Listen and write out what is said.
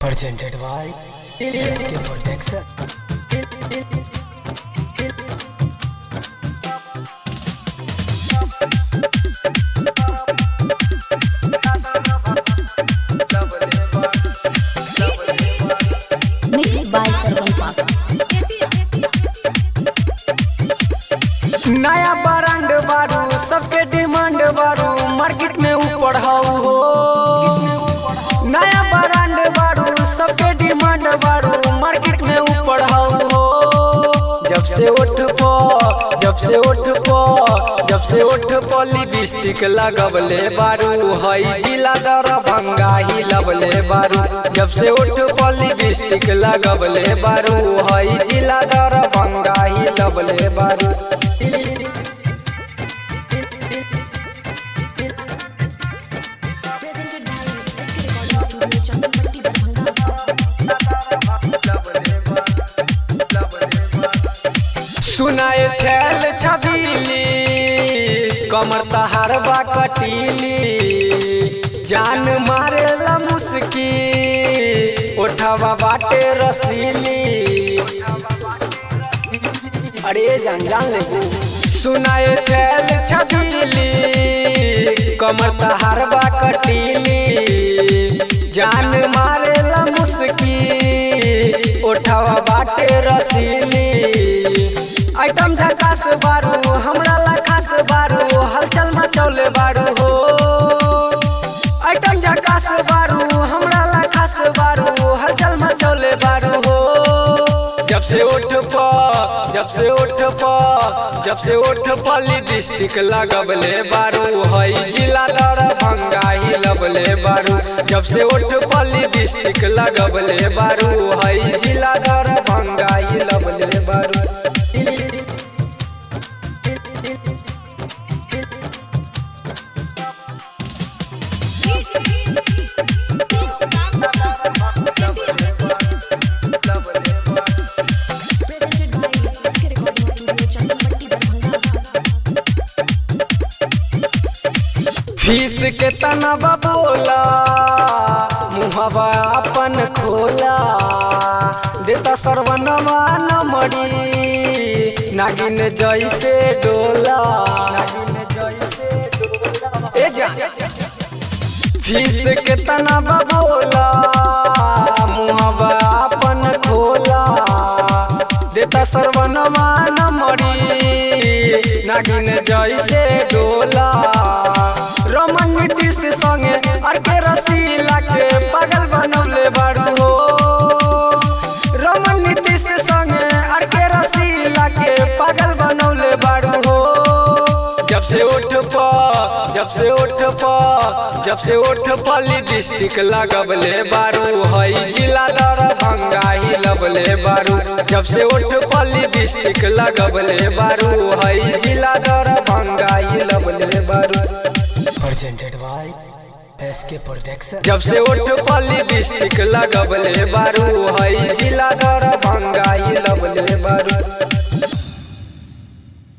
presented by SK Protection. Mixed by Sarvan Pasa. नया brand बारू सबके डिमांड बारू मार्केट में ऊपर हाउ हो नया ब्रांड बारू सबके डिमांड बारू मार्केट में ऊपर हाउ हो जब से उठ पो जब से उठ पो जब से उठ पो लिपस्टिक लगवले बारू हई जिला दरभंगा ही लवले बारू जब से उठ पो लिपस्टिक लगवले बारू हई जिला दरभंगा ही लवले बारू Presented by SK Recording Studio, Chandrapatti, Darbhanga. सुनाए छैल छबीली कमर तहारबा कटीली जान मारेला मुस्की ओठवा बाटे रसीली अरे जान जान ले सुनाए छैल छबीली कमर तहारबा कटीली जान मारेला मुस्की ओठवा बाटे रसीली आइटम झकास बारू हमरा ला खास बारू हलचल मचौले बारू हो आइटम झकास बारू हमरा ला खास बारू हलचल मचौले बारू हो जब से उठ प जब से उठ प जब से उठ प लिपस्टिक लगबले बारू हई जिला दरभंगा ही लबले बारू जब से उठ प लिपस्टिक लगबले बारू हई जिला दरभंगा ही लबले बारू Presented by SK Recording Studio, Chandrapatti, Darbhanga. Fees के तनबा बोला मुहबा अपन खोला देता सर्वनवा न मड़ी नागिन जैसे डोला नागिन जैसे डोला ए जा फीस के तनबा बोला मुहबा अपन खोला देता सर्वनवा न मड़ी नागिन जैसे डोला रमन नीतीश संगे अरके रसीला के पागल बनौले बारू हो रमन नीतीश संगे अरके रसीला के पागल बनौले बारू हो जब से उठ प जब से उठ प जब से उठ प लिपस्टिक लगबले बारू हई जिला दरभंगा ही लबले बारू जब से उठ प लिपस्टिक लगबले बारू हई जिला दरभंगा ही लबले बारू presented by SK Protection. जब से उठ प लिपस्टिक लगबले बारू हई जिला दरभंगा ही लबले बारू